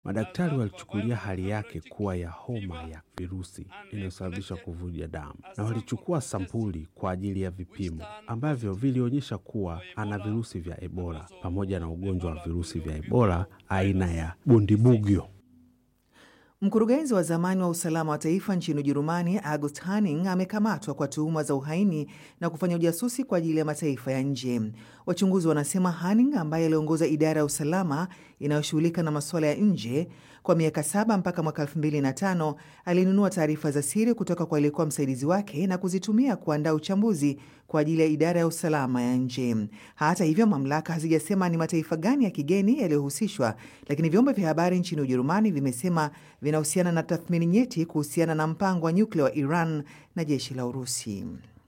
Madaktari walichukulia hali yake kuwa ya homa ya virusi inayosababisha kuvuja damu na walichukua sampuli kwa ajili ya vipimo ambavyo vilionyesha kuwa ana virusi vya Ebola pamoja na ugonjwa wa virusi vya Ebola aina ya Bundibugyo. Mkurugenzi wa zamani wa usalama wa taifa nchini Ujerumani August Hanning amekamatwa kwa tuhuma za uhaini na kufanya ujasusi kwa ajili ya mataifa ya nje. Wachunguzi wanasema Hanning ambaye aliongoza idara ya usalama inayoshughulika na masuala ya nje kwa miaka saba mpaka mwaka elfu mbili na tano alinunua taarifa za siri kutoka kwa aliyekuwa msaidizi wake na kuzitumia kuandaa uchambuzi kwa ajili ya idara ya usalama ya nje. Hata hivyo, mamlaka hazijasema ni mataifa gani ya kigeni yaliyohusishwa, lakini vyombo vya habari nchini Ujerumani vimesema vinahusiana na tathmini nyeti kuhusiana na mpango wa nyuklia wa Iran na jeshi la Urusi.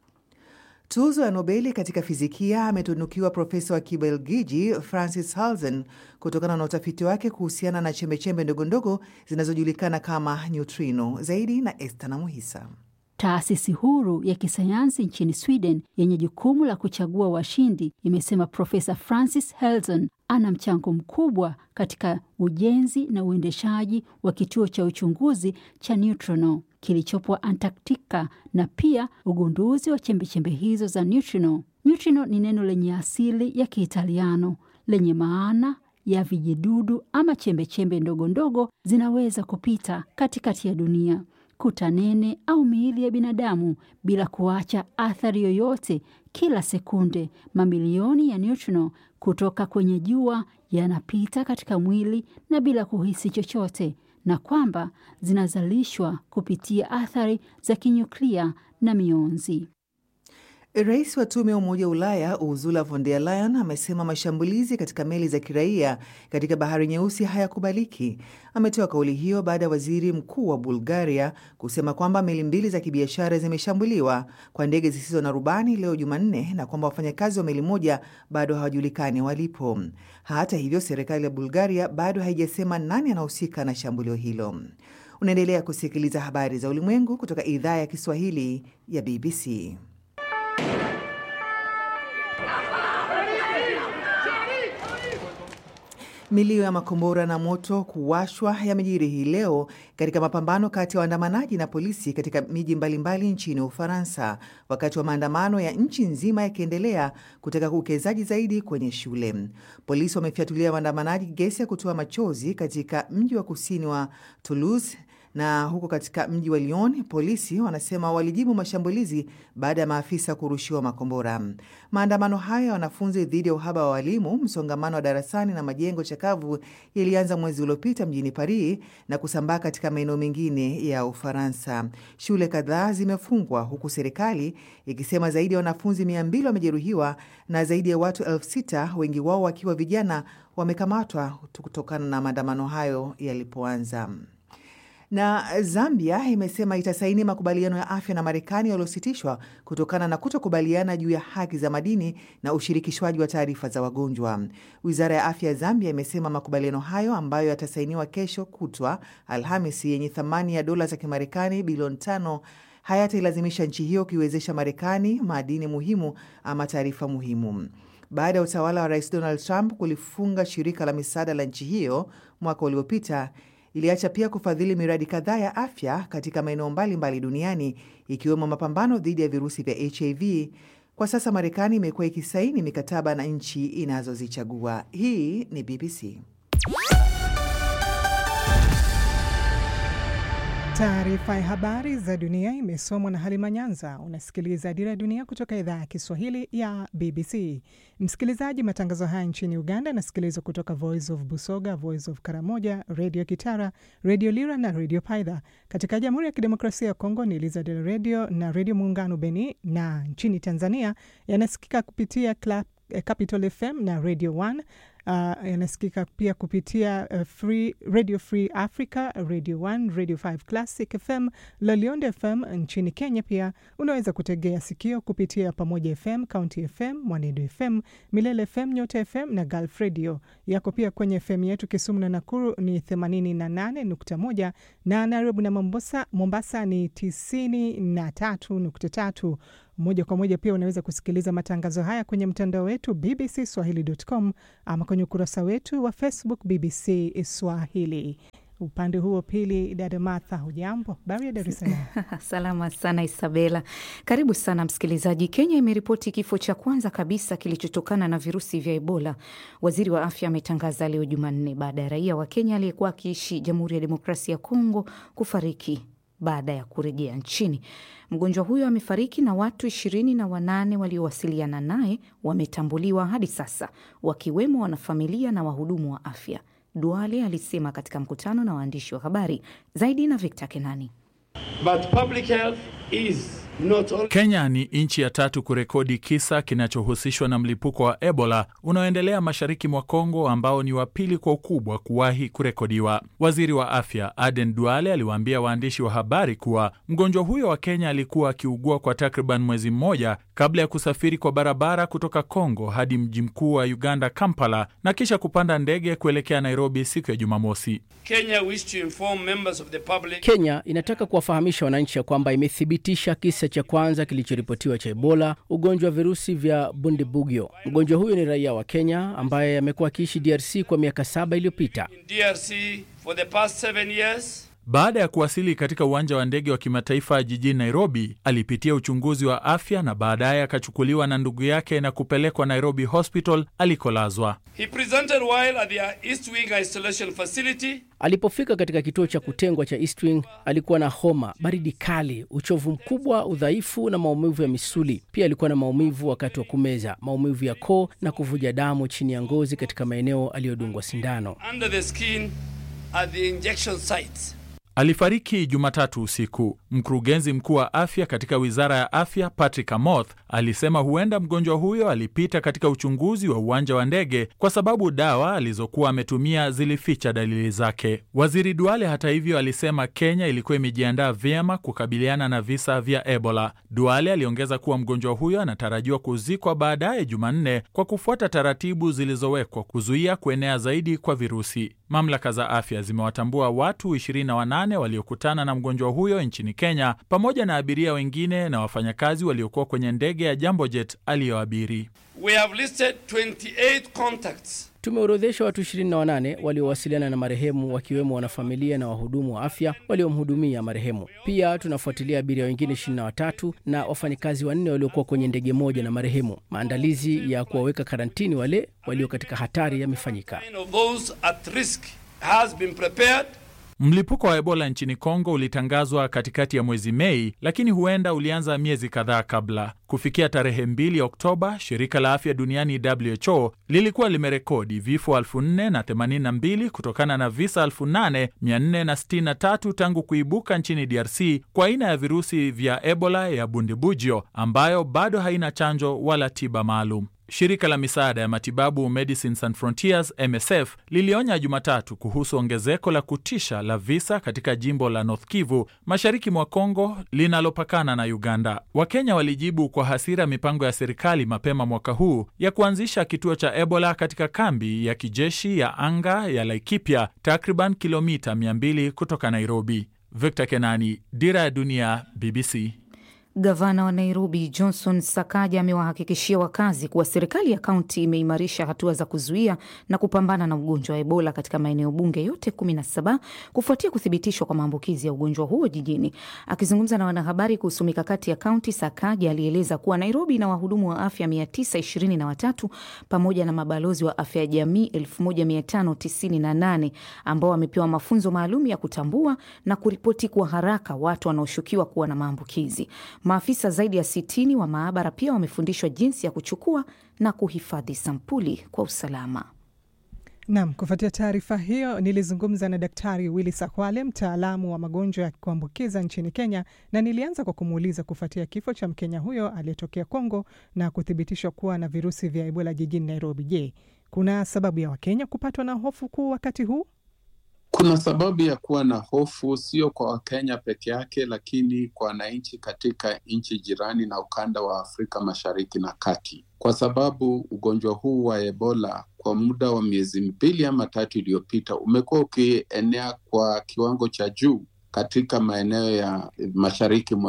Tuzo ya Nobeli katika fizikia ametunukiwa profesa wa Kibelgiji Francis Halzen kutokana na utafiti wake kuhusiana na chembechembe ndogondogo zinazojulikana kama neutrino. Zaidi na Esther na Muhisa. Taasisi huru ya kisayansi nchini Sweden yenye jukumu la kuchagua washindi imesema Profesa Francis Halzen ana mchango mkubwa katika ujenzi na uendeshaji wa kituo cha uchunguzi cha neutrino kilichopo Antarctica na pia ugunduzi wa chembechembe hizo za neutrino. Neutrino ni neno lenye asili ya Kiitaliano lenye maana ya vijidudu ama chembechembe ndogo ndogo zinaweza kupita katikati ya dunia kuta nene au miili ya binadamu bila kuacha athari yoyote. Kila sekunde mamilioni ya neutrino kutoka kwenye jua yanapita katika mwili na bila kuhisi chochote, na kwamba zinazalishwa kupitia athari za kinyuklia na mionzi. Rais wa tume ya Umoja wa Ulaya Ursula von der Leyen amesema mashambulizi katika meli za kiraia katika bahari Nyeusi hayakubaliki. Ametoa kauli hiyo baada ya waziri mkuu wa Bulgaria kusema kwamba meli mbili za kibiashara zimeshambuliwa kwa ndege zisizo na rubani leo Jumanne na kwamba wafanyakazi wa meli moja bado hawajulikani walipo. Hata hivyo, serikali ya Bulgaria bado haijasema nani anahusika na shambulio hilo. Unaendelea kusikiliza habari za ulimwengu kutoka idhaa ya Kiswahili ya BBC. Milio ya makombora na moto kuwashwa yamejiri hii leo katika mapambano kati ya waandamanaji na polisi katika miji mbalimbali nchini Ufaransa, wakati wa maandamano ya nchi nzima yakiendelea kutaka uwekezaji zaidi kwenye shule. Polisi wamefyatulia waandamanaji gesi ya kutoa machozi katika mji wa kusini wa Toulouse na huko katika mji wa Lyon polisi wanasema walijibu mashambulizi baada ya maafisa kurushiwa makombora. Maandamano hayo ya wanafunzi dhidi ya uhaba wa walimu, msongamano wa darasani na majengo chakavu yalianza mwezi uliopita mjini Paris na kusambaa katika maeneo mengine ya Ufaransa. Shule kadhaa zimefungwa huku serikali ikisema zaidi ya wanafunzi mia mbili wamejeruhiwa na zaidi ya watu elfu sita wengi wao wakiwa vijana wamekamatwa kutokana na maandamano hayo yalipoanza. Na Zambia imesema itasaini makubaliano ya afya na Marekani yaliyositishwa kutokana na kutokubaliana juu ya haki za madini na ushirikishwaji wa taarifa za wagonjwa. Wizara ya afya ya Zambia imesema makubaliano hayo ambayo yatasainiwa kesho kutwa Alhamisi, yenye thamani ya dola za Kimarekani bilioni tano hayatailazimisha nchi hiyo kuiwezesha Marekani madini muhimu ama taarifa muhimu. Baada ya utawala wa Rais Donald Trump kulifunga shirika la misaada la nchi hiyo mwaka uliopita iliacha pia kufadhili miradi kadhaa ya afya katika maeneo mbalimbali duniani ikiwemo mapambano dhidi ya virusi vya HIV. Kwa sasa Marekani imekuwa ikisaini mikataba na nchi inazozichagua. Hii ni BBC. Taarifa ya habari za dunia imesomwa na Halima Nyanza. Unasikiliza Dira ya Dunia kutoka idhaa ya Kiswahili ya BBC. Msikilizaji, matangazo haya nchini Uganda yanasikilizwa kutoka Voice of Busoga, Voice of Karamoja, Radio Kitara, Radio Lira na Radio Paidha. Katika Jamhuri ya Kidemokrasia ya Kongo ni Elizadel Radio na Radio Muungano Beni, na nchini Tanzania yanasikika kupitia Club, eh, Capital FM na Radio 1 Uh, yanasikika pia kupitia uh, free, Radio Free Africa, Radio 1, Radio 5 Classic FM, Lolionde FM. Nchini Kenya pia unaweza kutegea sikio kupitia Pamoja FM, County FM, Mwanedo FM, Milele FM, Nyota FM na Gulf Radio. Yako pia kwenye FM yetu Kisumu na Nakuru ni 88.1 na Nairobi na Mombasa, Mombasa ni 93.3. Moja kwa moja pia unaweza kusikiliza matangazo haya kwenye mtandao wetu bbcswahili.com ama kwenye ukurasa wetu wa Facebook BBC Swahili. Upande huo pili, dada Martha, hujambo? Habari ya Dar es Salaam? Salama sana Isabela, karibu sana msikilizaji. Kenya imeripoti kifo cha kwanza kabisa kilichotokana na virusi vya Ebola. Waziri wa afya ametangaza leo Jumanne baada ya raia wa Kenya aliyekuwa akiishi Jamhuri ya Demokrasia ya Kongo kufariki baada ya kurejea nchini. Mgonjwa huyo amefariki na watu ishirini na wanane waliowasiliana naye wametambuliwa hadi sasa, wakiwemo wanafamilia na wahudumu wa afya. Duale alisema katika mkutano na waandishi wa habari. Zaidi na Victor Kenani. But public health is not only... Kenya ni nchi ya tatu kurekodi kisa kinachohusishwa na mlipuko wa Ebola unaoendelea mashariki mwa Kongo, ambao ni wa pili kwa ukubwa kuwahi kurekodiwa. Waziri wa afya Aden Duale aliwaambia waandishi wa habari kuwa mgonjwa huyo wa Kenya alikuwa akiugua kwa takriban mwezi mmoja kabla ya kusafiri kwa barabara kutoka Kongo hadi mji mkuu wa Uganda, Kampala, na kisha kupanda ndege kuelekea Nairobi siku ya Jumamosi. Kenya wish to inform members of the public... Kenya inataka kuwafahamisha wananchi ya kwamba imethibitisha kisa cha kwanza kilichoripotiwa cha Ebola, ugonjwa wa virusi vya Bundibugyo. Mgonjwa huyo ni raia wa Kenya ambaye amekuwa akiishi DRC kwa miaka saba iliyopita. DRC for the past seven years. Baada ya kuwasili katika uwanja wa ndege wa kimataifa jijini Nairobi, alipitia uchunguzi wa afya na baadaye akachukuliwa na ndugu yake na kupelekwa Nairobi Hospital alikolazwa. He presented while at the East Wing Isolation Facility. Alipofika katika kituo cha kutengwa cha East Wing, alikuwa na homa, baridi kali, uchovu mkubwa, udhaifu na maumivu ya misuli. Pia alikuwa na maumivu wakati wa kumeza, maumivu ya koo na kuvuja damu chini ya ngozi katika maeneo aliyodungwa sindano. Under the skin at the injection sites. Alifariki Jumatatu usiku. Mkurugenzi mkuu wa afya katika wizara ya afya Patrick Amoth alisema huenda mgonjwa huyo alipita katika uchunguzi wa uwanja wa ndege kwa sababu dawa alizokuwa ametumia zilificha dalili zake. Waziri Duale, hata hivyo, alisema Kenya ilikuwa imejiandaa vyema kukabiliana na visa vya Ebola. Duale aliongeza kuwa mgonjwa huyo anatarajiwa kuzikwa baadaye Jumanne kwa kufuata taratibu zilizowekwa kuzuia kuenea zaidi kwa virusi. Mamlaka za afya zimewatambua watu 28 waliokutana na mgonjwa huyo nchini Kenya pamoja na abiria wengine na wafanyakazi waliokuwa kwenye ndege ya Jambojet aliyoabiri. We have listed 28 contacts. Tumeorodhesha watu 28 waliowasiliana na marehemu wakiwemo wanafamilia na wahudumu wa afya waliomhudumia marehemu. Pia tunafuatilia abiria wengine 23 na wafanyakazi wanne waliokuwa kwenye ndege moja na marehemu. Maandalizi ya kuwaweka karantini wale walio katika hatari yamefanyika. Of those at risk has been prepared. Mlipuko wa Ebola nchini Kongo ulitangazwa katikati ya mwezi Mei, lakini huenda ulianza miezi kadhaa kabla. Kufikia tarehe 2 Oktoba, shirika la afya duniani WHO lilikuwa limerekodi vifo 4082 kutokana na visa 8463 tangu kuibuka nchini DRC kwa aina ya virusi vya Ebola ya Bundibugyo ambayo bado haina chanjo wala tiba maalum. Shirika la misaada ya matibabu Medicines Sans Frontieres MSF lilionya Jumatatu kuhusu ongezeko la kutisha la visa katika jimbo la North Kivu mashariki mwa Kongo linalopakana na Uganda. Wakenya walijibu kwa hasira mipango ya serikali mapema mwaka huu ya kuanzisha kituo cha Ebola katika kambi ya kijeshi ya anga ya Laikipia, takriban kilomita 200 kutoka Nairobi. Victor Kenani, Dira ya Dunia, BBC. Gavana wa Nairobi Johnson Sakaja amewahakikishia wakazi kuwa serikali ya kaunti imeimarisha hatua za kuzuia na kupambana na ugonjwa wa Ebola katika maeneo bunge yote 17 kufuatia kuthibitishwa kwa maambukizi ya ugonjwa huo jijini. Akizungumza na wanahabari kuhusu mikakati ya kaunti, Sakaja alieleza kuwa Nairobi ina wahudumu wa afya 923 pamoja na mabalozi wa afya ya jamii 1598 ambao wamepewa mafunzo maalum ya kutambua na kuripoti kwa haraka watu wanaoshukiwa kuwa na maambukizi. Maafisa zaidi ya sitini wa maabara pia wamefundishwa jinsi ya kuchukua na kuhifadhi sampuli kwa usalama. Nam, kufuatia taarifa hiyo nilizungumza na Daktari Willy Sakwale, mtaalamu wa magonjwa ya kuambukiza nchini Kenya, na nilianza kwa kumuuliza kufuatia kifo cha Mkenya huyo aliyetokea Kongo na kuthibitishwa kuwa na virusi vya Ebola jijini Nairobi. Je, kuna sababu ya Wakenya kupatwa na hofu kuu wakati huu? Kuna sababu ya kuwa na hofu, sio kwa Wakenya peke yake, lakini kwa wananchi katika nchi jirani na ukanda wa Afrika Mashariki na Kati, kwa sababu ugonjwa huu wa Ebola kwa muda wa miezi mbili ama tatu iliyopita umekuwa ukienea kwa kiwango cha juu katika maeneo ya mashariki mwa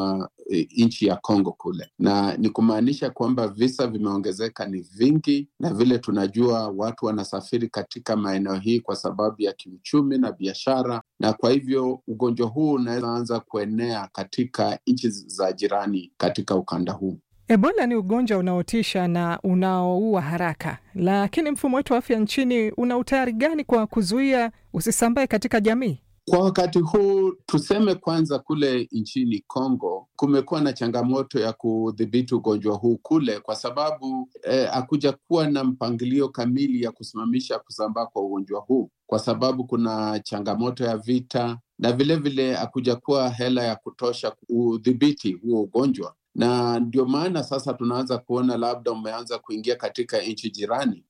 e, nchi ya Kongo kule, na ni kumaanisha kwamba visa vimeongezeka, ni vingi, na vile tunajua watu wanasafiri katika maeneo hii kwa sababu ya kiuchumi na biashara, na kwa hivyo ugonjwa huu unaweza anza kuenea katika nchi za jirani katika ukanda huu. Ebola ni ugonjwa unaotisha na unaoua haraka, lakini mfumo wetu wa afya nchini una utayari gani kwa kuzuia usisambae katika jamii? Kwa wakati huu tuseme kwanza, kule nchini Kongo kumekuwa na changamoto ya kudhibiti ugonjwa huu kule, kwa sababu hakuja eh, kuwa na mpangilio kamili ya kusimamisha kusambaa kwa ugonjwa huu, kwa sababu kuna changamoto ya vita na vilevile hakuja kuwa hela ya kutosha kudhibiti huo ugonjwa na ndio maana sasa tunaanza kuona labda umeanza kuingia katika nchi jirani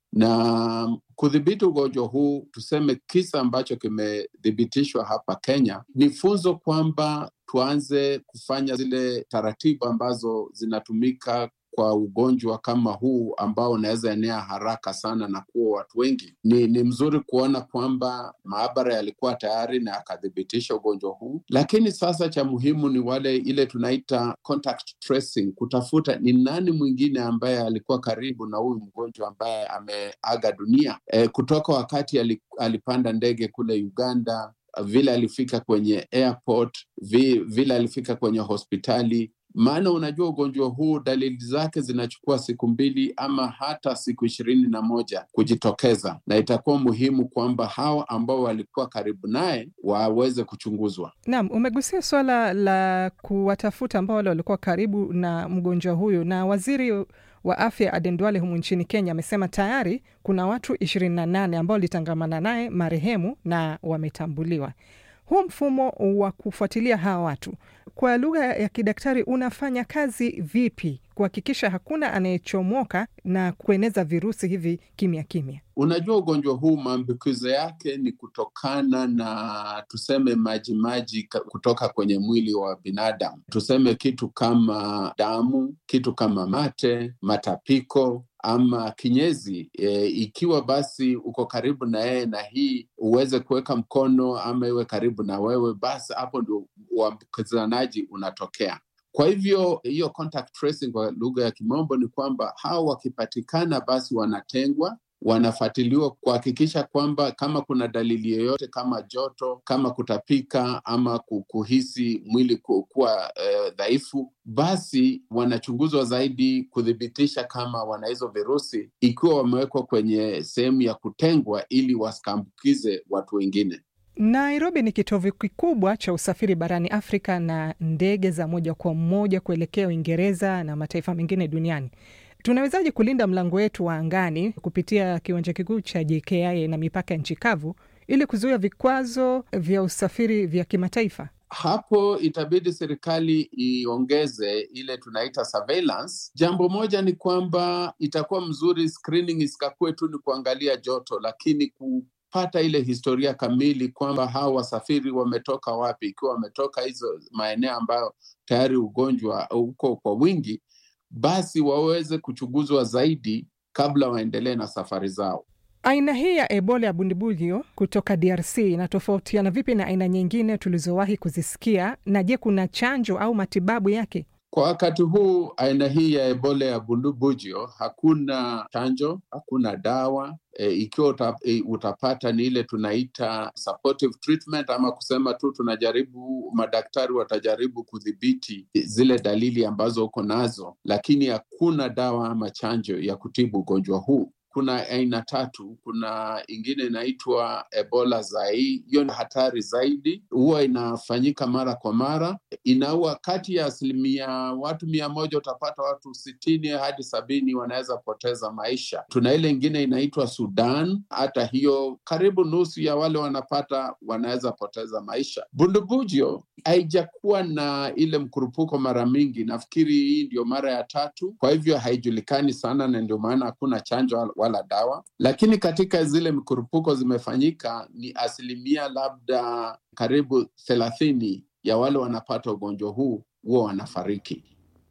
na kudhibiti ugonjwa huu. Tuseme kisa ambacho kimethibitishwa hapa Kenya ni funzo kwamba tuanze kufanya zile taratibu ambazo zinatumika kwa ugonjwa kama huu ambao unaweza enea haraka sana na kuwa watu wengi. Ni, ni mzuri kuona kwamba maabara yalikuwa tayari na yakathibitisha ugonjwa huu, lakini sasa cha muhimu ni wale ile tunaita contact tracing, kutafuta ni nani mwingine ambaye alikuwa karibu na huyu mgonjwa ambaye ameaga dunia e, kutoka wakati alipanda ndege kule Uganda, vile alifika kwenye airport, vile alifika kwenye hospitali maana unajua ugonjwa huu dalili zake zinachukua siku mbili ama hata siku ishirini na moja kujitokeza, na itakuwa muhimu kwamba hawa ambao walikuwa karibu naye waweze kuchunguzwa. Naam, umegusia swala la kuwatafuta ambao wale walikuwa karibu na mgonjwa huyu, na waziri wa afya Aden Duale humu nchini Kenya amesema tayari kuna watu ishirini na nane ambao walitangamana naye marehemu na wametambuliwa. Huu mfumo wa kufuatilia hawa watu kwa lugha ya kidaktari unafanya kazi vipi kuhakikisha hakuna anayechomoka na kueneza virusi hivi kimya kimya? Unajua, ugonjwa huu maambukizo yake ni kutokana na tuseme majimaji kutoka kwenye mwili wa binadamu, tuseme kitu kama damu, kitu kama mate, matapiko ama kinyezi e, ikiwa basi uko karibu na yeye na hii uweze kuweka mkono ama iwe karibu na wewe, basi hapo ndio uambukizanaji unatokea. Kwa hivyo hiyo contact tracing kwa lugha ya kimombo ni kwamba hawa wakipatikana, basi wanatengwa wanafuatiliwa kuhakikisha kwamba kama kuna dalili yoyote kama joto, kama kutapika ama kuhisi mwili kuwa dhaifu, eh, basi wanachunguzwa zaidi kuthibitisha kama wana hizo virusi, ikiwa wamewekwa kwenye sehemu ya kutengwa ili wasikaambukize watu wengine. Nairobi ni kitovu kikubwa cha usafiri barani Afrika na ndege za moja kwa moja kuelekea Uingereza na mataifa mengine duniani. Tunawezaje kulinda mlango wetu wa angani kupitia kiwanja kikuu cha JKIA na mipaka ya nchi kavu ili kuzuia vikwazo vya usafiri vya kimataifa? Hapo itabidi serikali iongeze ile tunaita surveillance. Jambo moja ni kwamba itakuwa mzuri screening isikakuwe tu ni kuangalia joto, lakini ku pata ile historia kamili kwamba hawa wasafiri wametoka wapi, ikiwa wametoka hizo maeneo ambayo tayari ugonjwa uko kwa wingi, basi waweze kuchunguzwa zaidi kabla waendelee na safari zao. Aina hii ya Ebola ya bundibugyo kutoka DRC inatofautiana vipi na aina nyingine tulizowahi kuzisikia? Na je, kuna chanjo au matibabu yake? Kwa wakati huu aina hii ya Ebola ya bundibugyo hakuna chanjo, hakuna dawa. E, ikiwa uta, e, utapata ni ile tunaita supportive treatment, ama kusema tu tunajaribu, madaktari watajaribu kudhibiti zile dalili ambazo uko nazo, lakini hakuna dawa ama chanjo ya kutibu ugonjwa huu. Kuna aina tatu. Kuna ingine inaitwa Ebola zai, hiyo ni hatari zaidi, huwa inafanyika mara kwa mara, inaua kati ya asilimia watu mia moja utapata watu sitini hadi sabini wanaweza poteza maisha. Tuna ile ingine inaitwa Sudan, hata hiyo karibu nusu ya wale wanapata wanaweza poteza maisha. Bundibugyo haijakuwa na ile mkurupuko mara mingi, nafikiri hii ndio mara ya tatu, kwa hivyo haijulikani sana, na ndio maana hakuna chanjo wala dawa, lakini katika zile mkurupuko zimefanyika ni asilimia labda karibu thelathini ya wale wanapata ugonjwa huu huwa wanafariki.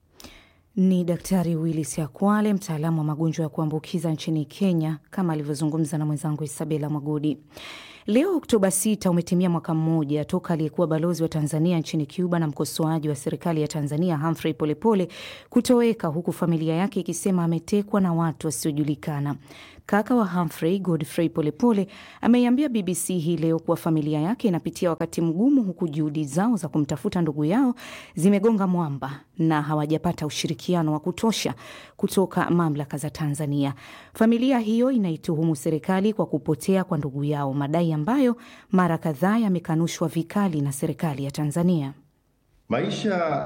Ni Daktari Willis Akwale, mtaalamu wa magonjwa ya kuambukiza nchini Kenya, kama alivyozungumza na mwenzangu Isabela Mwagodi. Leo Oktoba 6 umetimia mwaka mmoja toka aliyekuwa balozi wa Tanzania nchini Cuba na mkosoaji wa serikali ya Tanzania Humphrey Polepole kutoweka, huku familia yake ikisema ametekwa na watu wasiojulikana. Kaka wa Humphrey, Godfrey Polepole, ameiambia BBC hii leo kuwa familia yake inapitia wakati mgumu, huku juhudi zao za kumtafuta ndugu yao zimegonga mwamba na hawajapata ushirikiano wa kutosha kutoka mamlaka za Tanzania. Familia hiyo inaituhumu serikali kwa kupotea kwa ndugu yao, madai ambayo mara kadhaa yamekanushwa vikali na serikali ya Tanzania. Maisha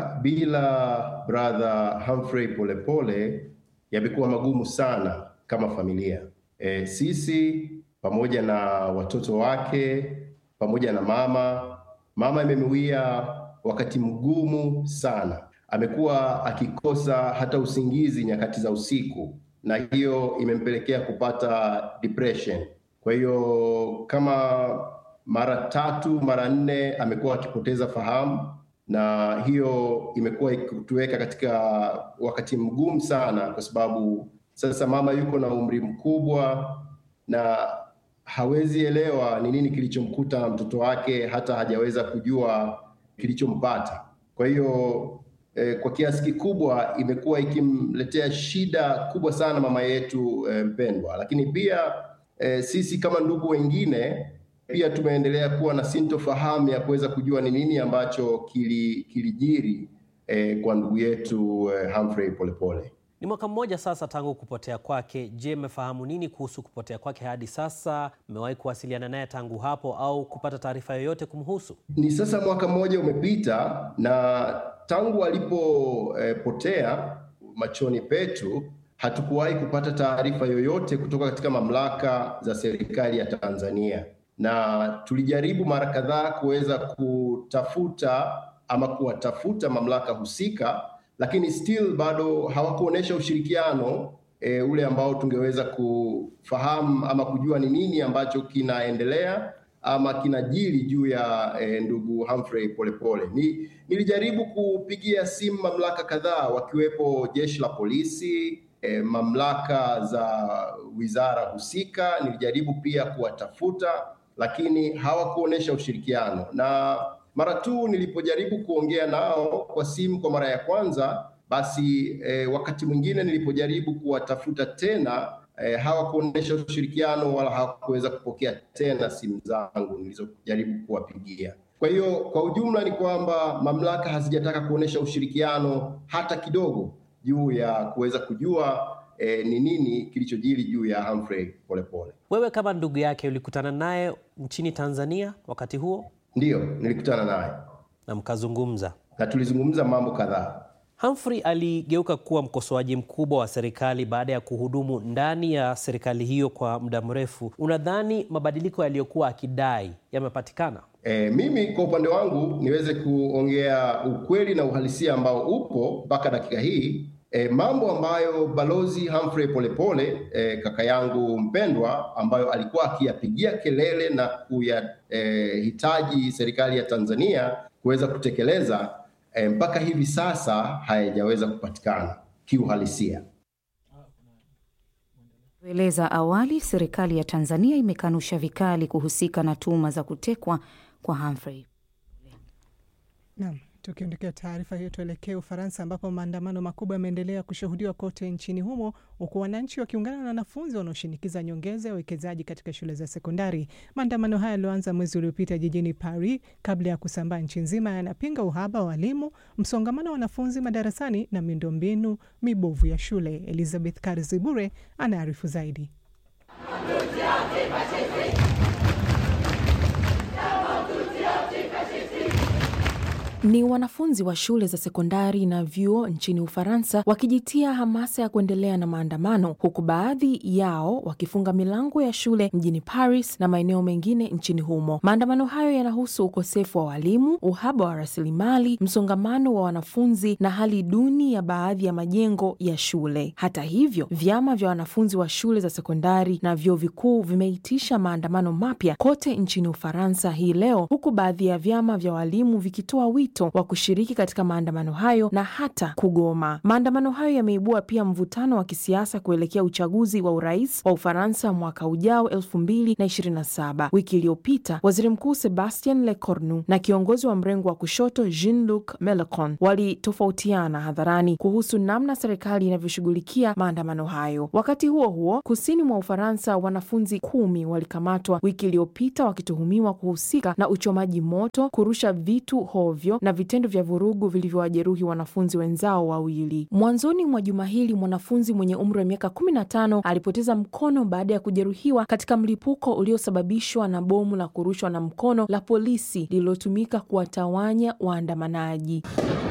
bila brother Humphrey Polepole yamekuwa magumu sana kama familia. E, sisi pamoja na watoto wake pamoja na mama, mama imemwia wakati mgumu sana. Amekuwa akikosa hata usingizi nyakati za usiku, na hiyo imempelekea kupata depression. Kwa hiyo kama mara tatu mara nne amekuwa akipoteza fahamu, na hiyo imekuwa ikituweka katika wakati mgumu sana, kwa sababu sasa mama yuko na umri mkubwa na hawezi elewa ni nini kilichomkuta mtoto wake, hata hajaweza kujua kilichompata. Kwa hiyo eh, kwa kiasi kikubwa imekuwa ikimletea shida kubwa sana mama yetu eh, mpendwa. Lakini pia eh, sisi kama ndugu wengine pia tumeendelea kuwa na sintofahamu ya kuweza kujua ni nini ambacho kilijiri eh, kwa ndugu yetu eh, Humphrey Polepole. Ni mwaka mmoja sasa tangu kupotea kwake. Je, mmefahamu nini kuhusu kupotea kwake hadi sasa? Mmewahi kuwasiliana naye tangu hapo au kupata taarifa yoyote kumhusu? Ni sasa mwaka mmoja umepita, na tangu alipopotea eh, machoni petu hatukuwahi kupata taarifa yoyote kutoka katika mamlaka za serikali ya Tanzania, na tulijaribu mara kadhaa kuweza kutafuta ama kuwatafuta mamlaka husika lakini still bado hawakuonyesha ushirikiano e, ule ambao tungeweza kufahamu ama kujua ni nini ambacho kinaendelea ama kinajiri juu ya e, ndugu Humphrey Polepole. Ni, nilijaribu kupigia simu mamlaka kadhaa wakiwepo jeshi la polisi e, mamlaka za wizara husika. Nilijaribu pia kuwatafuta, lakini hawakuonyesha ushirikiano na mara tu nilipojaribu kuongea nao kwa simu kwa mara ya kwanza, basi eh, wakati mwingine nilipojaribu kuwatafuta tena eh, hawakuonyesha ushirikiano wala hawakuweza kupokea tena simu zangu nilizojaribu kuwapigia. Kwa hiyo kwa ujumla ni kwamba mamlaka hazijataka kuonyesha ushirikiano hata kidogo juu ya kuweza kujua ni eh, nini kilichojiri juu ya Humphrey Polepole. Wewe kama ndugu yake ulikutana naye nchini Tanzania wakati huo? Ndiyo, nilikutana naye na mkazungumza, na tulizungumza mambo kadhaa. Humphrey aligeuka kuwa mkosoaji mkubwa wa serikali baada ya kuhudumu ndani ya serikali hiyo kwa muda mrefu. Unadhani mabadiliko yaliyokuwa akidai yamepatikana? E, mimi kwa upande wangu niweze kuongea ukweli na uhalisia ambao upo mpaka dakika hii. E, mambo ambayo balozi Humphrey Polepole e, kaka yangu mpendwa, ambayo alikuwa akiyapigia kelele na kuyahitaji e, serikali ya Tanzania kuweza kutekeleza e, mpaka hivi sasa hayajaweza kupatikana kiuhalisia. Eleza awali, serikali ya Tanzania imekanusha vikali kuhusika na tuhuma za kutekwa kwa Humphrey. Naam. Tukiondokea taarifa hiyo, tuelekee Ufaransa ambapo maandamano makubwa yameendelea kushuhudiwa kote nchini humo, huku wananchi wakiungana na wanafunzi wanaoshinikiza nyongeza ya uwekezaji katika shule za sekondari. Maandamano haya yaliyoanza mwezi uliopita jijini Paris kabla ya kusambaa nchi nzima, yanapinga uhaba wa walimu, msongamano wa wanafunzi madarasani na miundombinu mibovu ya shule. Elizabeth Karzibure anaarifu zaidi. Ni wanafunzi wa shule za sekondari na vyuo nchini Ufaransa wakijitia hamasa ya kuendelea na maandamano, huku baadhi yao wakifunga milango ya shule mjini Paris na maeneo mengine nchini humo. Maandamano hayo yanahusu ukosefu wa walimu, uhaba wa rasilimali, msongamano wa wanafunzi na hali duni ya baadhi ya majengo ya shule. Hata hivyo, vyama vya wanafunzi wa shule za sekondari na vyuo vikuu vimeitisha maandamano mapya kote nchini Ufaransa hii leo, huku baadhi ya vyama vya walimu vikitoa wito wito wa kushiriki katika maandamano hayo na hata kugoma. Maandamano hayo yameibua pia mvutano wa kisiasa kuelekea uchaguzi wa urais wa Ufaransa mwaka ujao 2027. Wiki iliyopita waziri mkuu Sebastien Lecornu na kiongozi wa mrengo wa kushoto Jean-Luc Melenchon walitofautiana hadharani kuhusu namna serikali inavyoshughulikia maandamano hayo. Wakati huo huo, kusini mwa Ufaransa, wanafunzi kumi walikamatwa wiki iliyopita wakituhumiwa kuhusika na uchomaji moto, kurusha vitu hovyo na vitendo vya vurugu vilivyowajeruhi wanafunzi wenzao wawili. Mwanzoni mwa juma hili, mwanafunzi mwenye umri wa miaka 15 alipoteza mkono baada ya kujeruhiwa katika mlipuko uliosababishwa na bomu la kurushwa na mkono la polisi lililotumika kuwatawanya waandamanaji.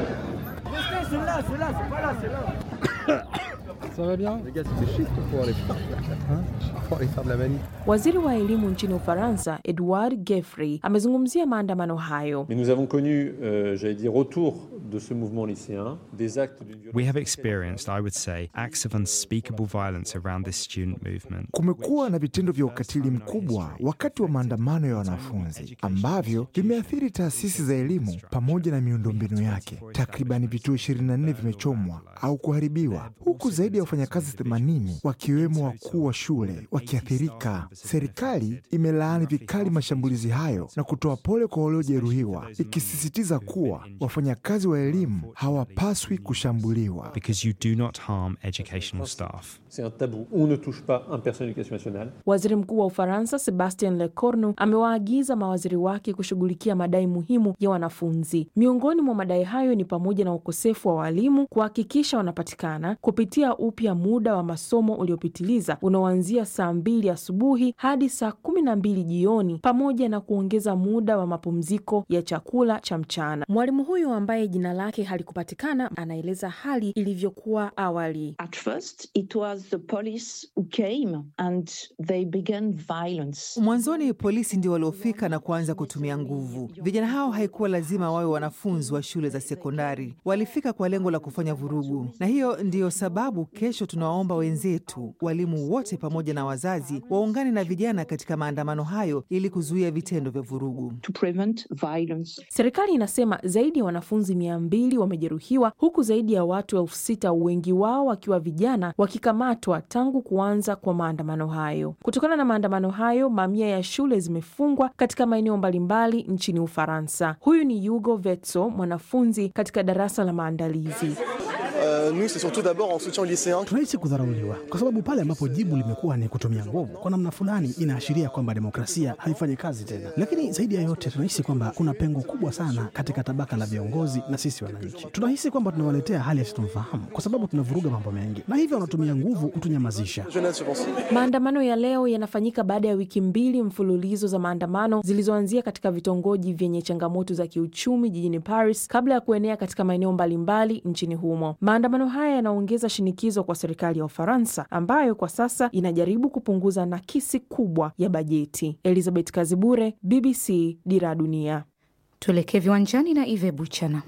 Waziri wa elimu nchini Ufaransa Edouard Geoffroy amezungumzia maandamano hayo. Mais nous avons connu, euh, j'allais dire, autour de ce mouvement lycéen, des actes d'une violence. We have experienced, I would say, acts of unspeakable violence around this student movement. Kumekuwa na vitendo vya ukatili mkubwa wakati wa maandamano ya wanafunzi ambavyo vimeathiri taasisi za elimu pamoja na miundombinu yake. Takribani vituo 24 vimechomwa au kuharibiwa, huku zaidi ya wafanyakazi 80 wakiwemo wakuu wa shule wakiathirika. Serikali imelaani vikali mashambulizi hayo na kutoa pole kwa waliojeruhiwa, ikisisitiza kuwa wafanyakazi wa elimu hawapaswi kushambuliwa. Because you do not harm educational staff. C'est un tabou. On ne touche pas un personnel d'éducation nationale. Waziri Mkuu wa Ufaransa Sebastien Lecornu amewaagiza mawaziri wake kushughulikia madai muhimu ya wanafunzi. Miongoni mwa madai hayo ni pamoja na ukosefu wa walimu, kuhakikisha wanapatikana, kupitia upya muda wa masomo uliopitiliza unaoanzia saa mbili asubuhi hadi saa kumi na mbili jioni, pamoja na kuongeza muda wa mapumziko ya chakula cha mchana. Mwalimu huyo ambaye jina lake halikupatikana anaeleza hali ilivyokuwa awali. At first, it was the police who came and they began violence. Mwanzoni polisi ndio waliofika na kuanza kutumia nguvu. Vijana hao haikuwa lazima wawe wanafunzi wa shule za sekondari, walifika kwa lengo la kufanya vurugu, na hiyo ndiyo sababu kesho tunawaomba wenzetu, walimu wote pamoja na wazazi, waungane na vijana katika maandamano hayo ili kuzuia vitendo vya vurugu. To prevent violence. Serikali inasema zaidi ya wanafunzi mia mbili wamejeruhiwa huku zaidi ya watu elfu sita wengi wao wakiwa vijana wakikamatwa tangu kuanza kwa maandamano hayo. Kutokana na maandamano hayo, mamia ya shule zimefungwa katika maeneo mbalimbali nchini Ufaransa. Huyu ni Hugo Vetso, mwanafunzi katika darasa la maandalizi. Uh, nous c'est surtout d'abord en soutien aux lycéens. Tunahisi kudharauliwa kwa sababu pale ambapo jibu limekuwa ni kutumia nguvu, kwa namna fulani inaashiria kwamba demokrasia haifanyi kazi tena. Lakini zaidi ya yote, tunahisi kwamba kuna pengo kubwa sana katika tabaka la viongozi na sisi wananchi. Tunahisi kwamba tunawaletea hali ya sitomfahamu kwa sababu tunavuruga mambo mengi, na hivyo wanatumia nguvu kutunyamazisha. Jeunesse, je pense. Maandamano ya leo yanafanyika baada ya wiki mbili mfululizo za maandamano zilizoanzia katika vitongoji vyenye changamoto za kiuchumi jijini Paris kabla ya kuenea katika maeneo mbalimbali nchini humo. Maandamano haya yanaongeza shinikizo kwa serikali ya Ufaransa ambayo kwa sasa inajaribu kupunguza nakisi kubwa ya bajeti. Elizabeth Kazibure, BBC, Dira ya Dunia. Tuelekee viwanjani na Ive Buchana.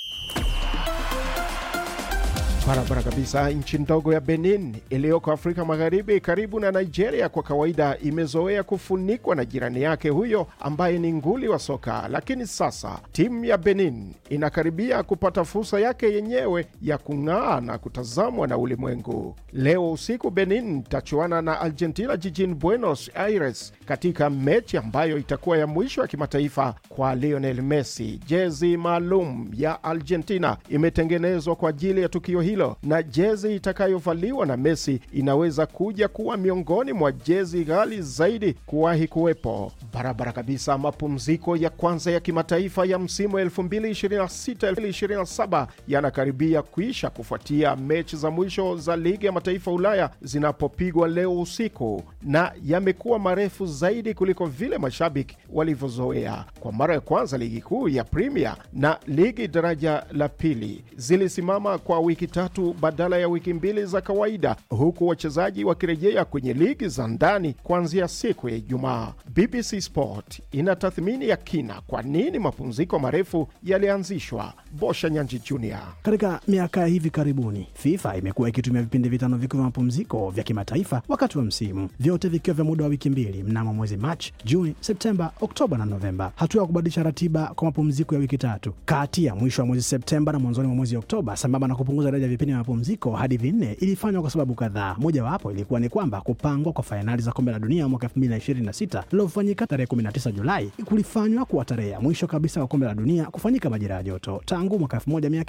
Barabara kabisa. Nchi ndogo ya Benin iliyoko Afrika Magharibi karibu na Nigeria, kwa kawaida imezoea kufunikwa na jirani yake huyo ambaye ni nguli wa soka, lakini sasa timu ya Benin inakaribia kupata fursa yake yenyewe ya kung'aa na kutazamwa na ulimwengu. Leo usiku Benin itachuana na Argentina jijini Buenos Aires katika mechi ambayo itakuwa ya mwisho ya kimataifa kwa Lionel Messi. Jezi maalum ya Argentina imetengenezwa kwa ajili ya tukio hilo na jezi itakayovaliwa na Messi inaweza kuja kuwa miongoni mwa jezi ghali zaidi kuwahi kuwepo. Barabara kabisa. Mapumziko ya kwanza ya kimataifa ya msimu 2026-2027 yanakaribia kuisha kufuatia mechi za mwisho za ligi ya mataifa Ulaya zinapopigwa leo usiku, na yamekuwa marefu zaidi kuliko vile mashabiki walivyozoea. Kwa mara ya kwanza ligi kuu ya Premier na ligi daraja la pili zilisimama kwa wiki tatu badala ya wiki mbili za kawaida, huku wachezaji wakirejea kwenye ligi za ndani kuanzia siku ya Ijumaa. BBC Sport ina tathmini ya kina kwa nini mapumziko marefu yalianzishwa. Bosha Nyanji Junior. Katika miaka ya hivi karibuni, FIFA imekuwa ikitumia vipindi vitano vikuu vya mapumziko vya kimataifa wakati wa msimu, vyote vikiwa vya muda wa wiki mbili mnamo mwezi Machi, Juni, Septemba, Oktoba na Novemba. Hatua ya kubadilisha ratiba kwa mapumziko ya wiki tatu kati ya mwisho wa mwezi Septemba na mwanzoni mwa mwezi Oktoba, sambamba na kupunguza idadi ya vipindi vya mapumziko hadi vinne, ilifanywa kwa sababu kadhaa. Mojawapo ilikuwa ni kwamba kupangwa kwa fainali za kombe la dunia mwaka 2026 lilofanyika tarehe 19 Julai kulifanywa kuwa tarehe ya mwisho kabisa kwa kombe la dunia kufanyika majira ya joto tangu mwaka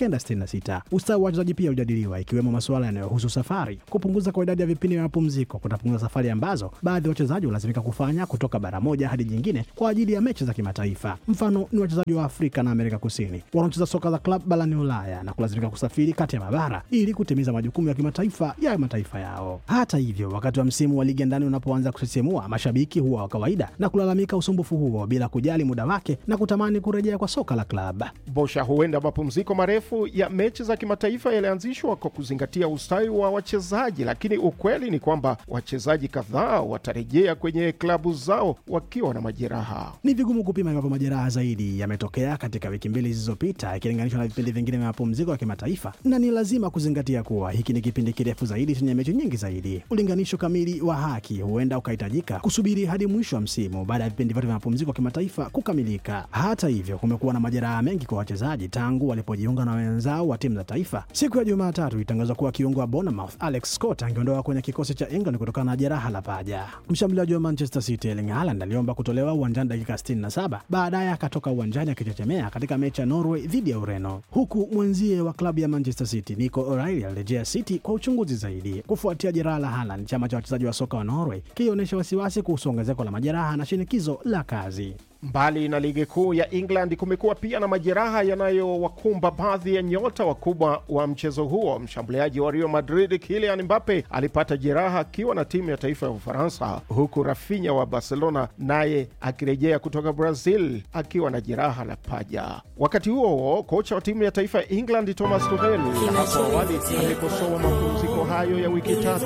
1966. Ustawi wa wachezaji pia ulijadiliwa, ikiwemo masuala yanayohusu safari. Kupunguza kwa idadi ya vipindi vya mapumziko kutapunguza safari ambazo baadhi ya wachezaji hulazimika kufanya kutoka bara moja hadi jingine kwa ajili ya mechi za kimataifa. Mfano ni wachezaji wa Afrika na Amerika Kusini wanaocheza soka za klabu barani Ulaya na kulazimika kusafiri kati ya mabara ili kutimiza majukumu ya kimataifa ya mataifa yao. Hata hivyo, wakati wa msimu wa ligi ya ndani unapoanza kusisimua, mashabiki huwa wa kawaida na kulalamika usumbufu huo bila kujali muda wake na kutamani kurejea kwa soka la klabu. Bosha, huenda mapumziko marefu ya mechi za kimataifa yalianzishwa kwa kuzingatia ustawi wa wachezaji, lakini ukweli ni kwamba wachezaji kadhaa watarejea kwenye klabu zao wakiwa na majeraha. Ni vigumu kupima iwapo majeraha zaidi yametokea katika wiki mbili zilizopita ikilinganishwa na vipindi vingine vya mapumziko ya kimataifa, na ni lazima kuzingatia kuwa hiki ni kipindi kirefu zaidi chenye mechi nyingi zaidi. Ulinganisho kamili wa haki huenda ukahitajika kusubiri hadi mwisho wa msimu baada ya vipindi vyote vya mapumziko ya kimataifa kukamilika. Hata hivyo, kumekuwa na majeraha mengi kwa wachezaji tangu walipojiunga na wenzao wa timu za taifa. Siku ya Jumatatu ilitangazwa kuwa kiungo wa Bournemouth Alex Scott angeondoka kwenye kikosi cha England kutokana na jeraha la paja. Mshambuliaji wa Manchester City Erling Haaland aliomba kutolewa uwanjani dakika 67, baadaye akatoka uwanjani akichechemea katika mechi ya Norway dhidi ya Ureno, huku mwenzie wa klabu ya Manchester City Nico O'Reilly alirejea City kwa uchunguzi zaidi kufuatia jeraha la Haaland. Chama cha wachezaji wa soka wa Norway kilionyesha wasiwasi kuhusu ongezeko la majeraha na shinikizo la kazi. Mbali na ligi kuu ya England, kumekuwa pia na majeraha yanayowakumba baadhi ya nyota wakubwa wa mchezo huo. Mshambuliaji wa Real Madrid Kylian Mbappe alipata jeraha akiwa na timu ya taifa ya Ufaransa, huku Rafinha wa Barcelona naye akirejea kutoka Brazil akiwa na jeraha la paja. Wakati huo huo, kocha wa timu ya taifa ya England Thomas Tuchel hapo awali amekosoa mapumziko hayo ya wiki tatu.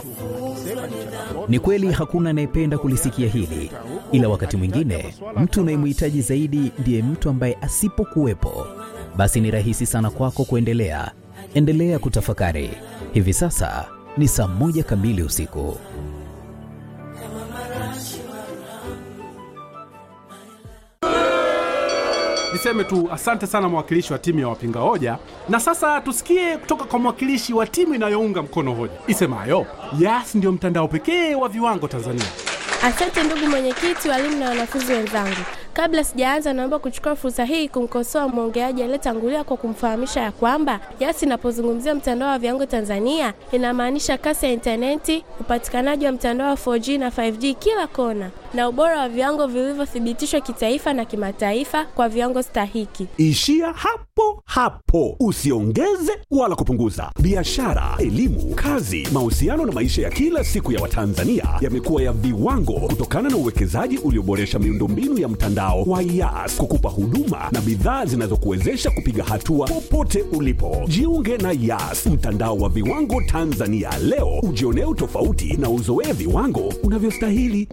Ni kweli hakuna anayependa kulisikia hili, ila wakati mwingine mtu unayemhitaji zaidi ndiye mtu ambaye asipokuwepo, basi ni rahisi sana kwako kuendelea. Endelea kutafakari. Hivi sasa ni saa moja kamili usiku. Niseme tu asante sana mwakilishi wa timu ya wapinga hoja, na sasa tusikie kutoka kwa mwakilishi wa timu inayounga mkono hoja isemayo Yas ndiyo mtandao pekee wa viwango Tanzania. Asante ndugu mwenyekiti, walimu na wanafunzi wenzangu. Kabla sijaanza, naomba kuchukua fursa hii kumkosoa mwongeaji aliyetangulia kwa kumfahamisha ya kwamba Yas inapozungumzia mtandao wa viwango Tanzania inamaanisha kasi ya intaneti, upatikanaji wa mtandao wa 4G na 5G kila kona, na ubora wa viwango vilivyothibitishwa kitaifa na kimataifa kwa viwango stahiki. Ishia hapo hapo, usiongeze wala kupunguza. Biashara, elimu, kazi, mahusiano na maisha ya kila siku ya Watanzania yamekuwa ya viwango kutokana na uwekezaji ulioboresha miundombinu ya mtandao wa Yas kukupa huduma na bidhaa zinazokuwezesha kupiga hatua popote ulipo. Jiunge na Yas, mtandao wa viwango Tanzania leo, ujionee utofauti na uzoee viwango unavyostahili.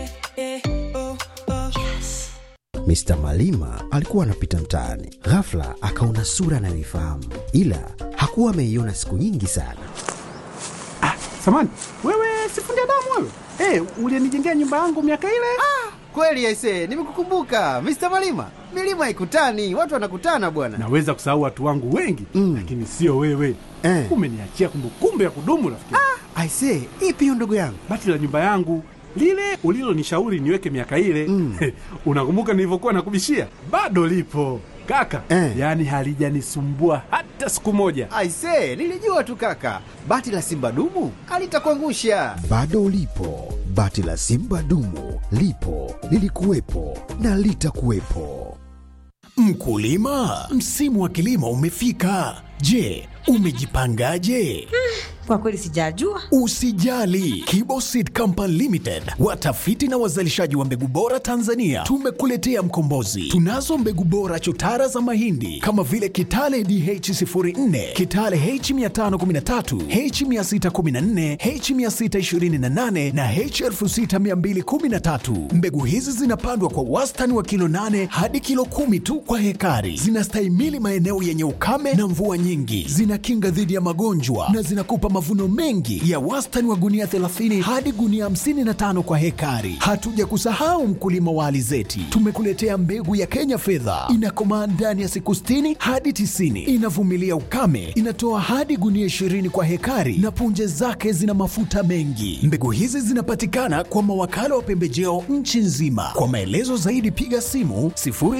Mr. Malima alikuwa anapita mtaani, ghafla akaona sura anayoifahamu, ila hakuwa ameiona siku nyingi sana. Ah, samani wewe, sifundi damu wewe. Hey, ulienijengea nyumba yangu miaka ile. Ah, kweli aisee, nimekukumbuka Mr. Malima. Milima haikutani, watu wanakutana bwana. Naweza kusahau watu wangu wengi mm, lakini sio wewe eh. Umeniachia kumbukumbu ya kudumu rafiki. Ah, aisee, ipi hiyo ndugu yangu? Bati la nyumba yangu lile ulilonishauri niweke miaka ile mm. Unakumbuka nilivyokuwa nakubishia? Bado lipo kaka eh. Yaani halijanisumbua hata siku moja. Aisee, nilijua tu kaka, bati la simba dumu alitakuangusha. Bado lipo bati la simba dumu, lipo lilikuwepo na litakuwepo. Mkulima, msimu wa kilimo umefika. Je, Umejipangaje? Kwa kweli sijajua. Usijali, Kibo Seed Company Limited, watafiti na wazalishaji wa mbegu bora Tanzania, tumekuletea mkombozi. Tunazo mbegu bora chotara za mahindi kama vile Kitale DH04, Kitale H513, H614, H628 na H6213. Mbegu hizi zinapandwa kwa wastani wa kilo 8 hadi kilo kumi tu kwa hekari. Zinastahimili maeneo yenye ukame na mvua nyingi, zinakinga dhidi ya magonjwa na zinakupa mavuno mengi ya wastani wa gunia 30 hadi gunia 55 kwa hekari. Hatuja kusahau mkulima wa alizeti, tumekuletea mbegu ya Kenya fedha, inakomaa ndani ya siku 60 hadi 90, inavumilia ukame, inatoa hadi gunia 20 kwa hekari na punje zake zina mafuta mengi. Mbegu hizi zinapatikana kwa mawakala wa pembejeo nchi nzima. Kwa maelezo zaidi piga simu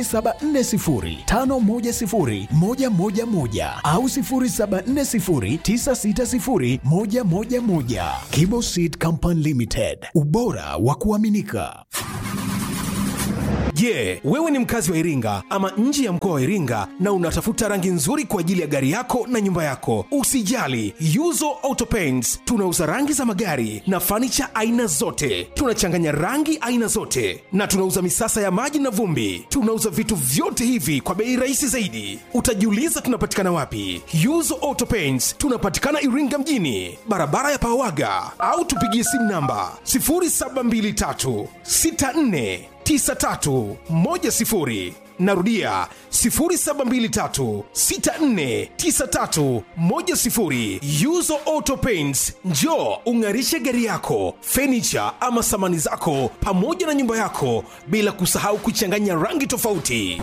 0740510111 au 0740960111. Kibo Seed Company Limited, ubora wa kuaminika. Je, yeah, wewe ni mkazi wa Iringa ama nje ya mkoa wa Iringa na unatafuta rangi nzuri kwa ajili ya gari yako na nyumba yako? Usijali, Yuzo Auto Paints tunauza rangi za magari na fanicha aina zote. Tunachanganya rangi aina zote na tunauza misasa ya maji na vumbi. Tunauza vitu vyote hivi kwa bei rahisi zaidi. Utajiuliza tunapatikana wapi? Yuzo Auto Paints tunapatikana Iringa mjini, barabara ya Pawaga, au tupigie simu namba 0723 64 9310 narudia 0723649310 yuzo auto paints njo ung'arishe gari yako fenicha ama samani zako pamoja na nyumba yako bila kusahau kuchanganya rangi tofauti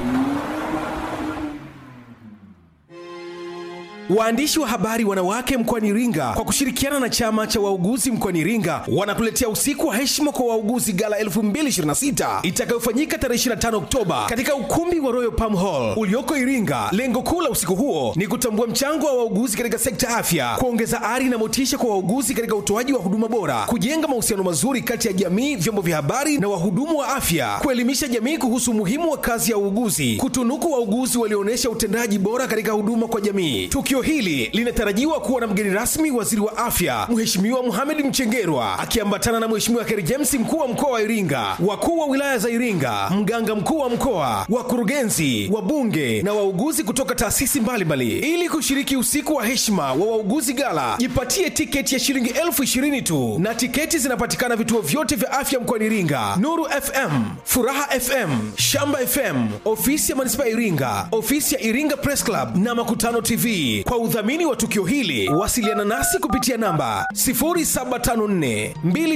Waandishi wa habari wanawake mkoani Iringa kwa kushirikiana na chama cha wauguzi mkoani Iringa wanakuletea usiku wa heshima kwa wauguzi gala 2026 itakayofanyika tarehe 25 Oktoba katika ukumbi wa Royal Palm Hall ulioko Iringa. Lengo kuu la usiku huo ni kutambua mchango wa wauguzi katika sekta afya, kuongeza ari na motisha kwa wauguzi katika utoaji wa huduma bora, kujenga mahusiano mazuri kati ya jamii, vyombo vya habari na wahudumu wa afya, kuelimisha jamii kuhusu umuhimu wa kazi ya uuguzi, kutunuku wauguzi walioonyesha utendaji bora katika huduma kwa jamii. Tukio hili linatarajiwa kuwa na mgeni rasmi waziri wa afya Mheshimiwa Mohamed Mchengerwa akiambatana na Mheshimiwa Kheri James mkuu wa mkoa wa Iringa, wakuu wa wilaya za Iringa, mganga mkuu wa mkoa, wakurugenzi, wabunge na wauguzi kutoka taasisi mbalimbali. Ili kushiriki usiku wa heshima wa wauguzi gala, jipatie tiketi ya shilingi elfu ishirini tu, na tiketi zinapatikana vituo vyote vya afya mkoani Iringa: Nuru FM, Furaha FM, Shamba FM, ofisi ya manispaa ya Iringa, ofisi ya Iringa Press Club na Makutano TV. Kwa udhamini wa tukio hili wasiliana nasi kupitia namba 0754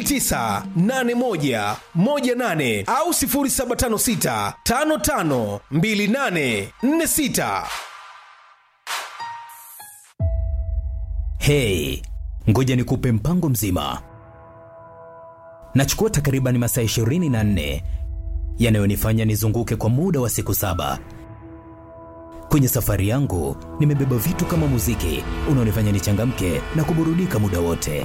2981 18 au 0756 55 28 46. Hey, ngoja nikupe mpango mzima. Nachukua takriban masaa 24 yanayonifanya nizunguke kwa muda wa siku saba. Kwenye safari yangu nimebeba vitu kama muziki unaonifanya nichangamke na kuburudika muda wote.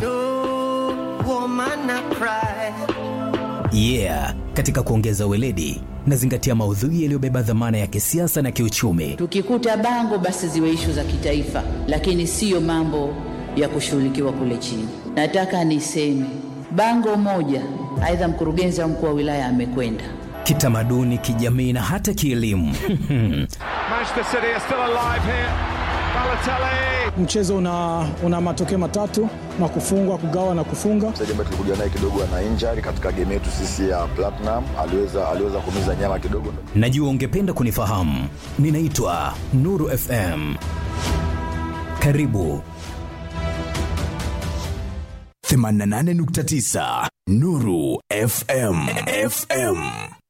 Yeah, katika kuongeza weledi nazingatia maudhui yaliyobeba dhamana ya kisiasa na kiuchumi. Tukikuta bango basi ziwe ishu za kitaifa, lakini siyo mambo ya kushughulikiwa kule chini. Nataka niseme bango moja, aidha mkurugenzi au mkuu wa wilaya amekwenda kitamaduni, kijamii na hata kielimu. Manchester City are still alive here. Balotelli. Mchezo una, una matokeo matatu na kufungwa, kugawa na kufunga. Mchezaji ambaye tulikuja naye kidogo ana injury katika game yetu sisi ya Platinum, aliweza aliweza kumiza nyama kidogo. Najua ungependa kunifahamu. Ninaitwa Nuru FM. Karibu 88.9 Nuru FM FM